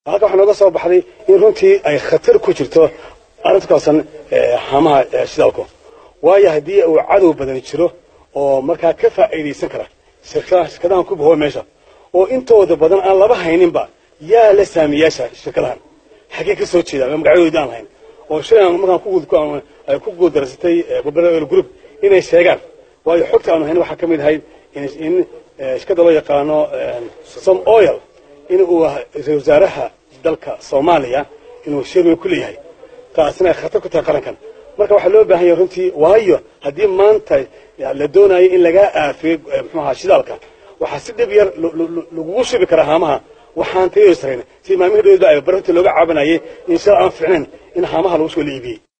halka waxaa nooga soo baxday in runtii ay khatar ku jirto arrinta kaasan hamaha shidaalku waayo haddii uu cadow badan jiro oo markaa ka faa'iidaysan kara shirkadahan ku bahoa meesha oo intooda badan aan laba hayninba yaa la saamiyaasha shirkadahan xaggee ka soo jeeda magacyadoodi aan lahayn oo shalay markaan ay ku guuldarsatay babel group inay sheegaan waayo xogta aanu hayn waxaa ka mid ahayd in shirkadda loo yaqaano som oil in uu ra-isul wasaaraha dalka soomaaliya inuu shirwey ku leeyahay taasina ay khatar ku tahay qarankan marka waxaa loo baahan yahay runtii waayo haddii maanta la doonayo in lagaa aafiyo muxuu ahaa shidaalka waxaa si dhib yar lagugu shubi karaa haamaha waxaan tayada sarayn si maamihii dhowda ay barinta looga caabanayay in shidal aan fiicnayn in haamaha lagu soo la iibiyey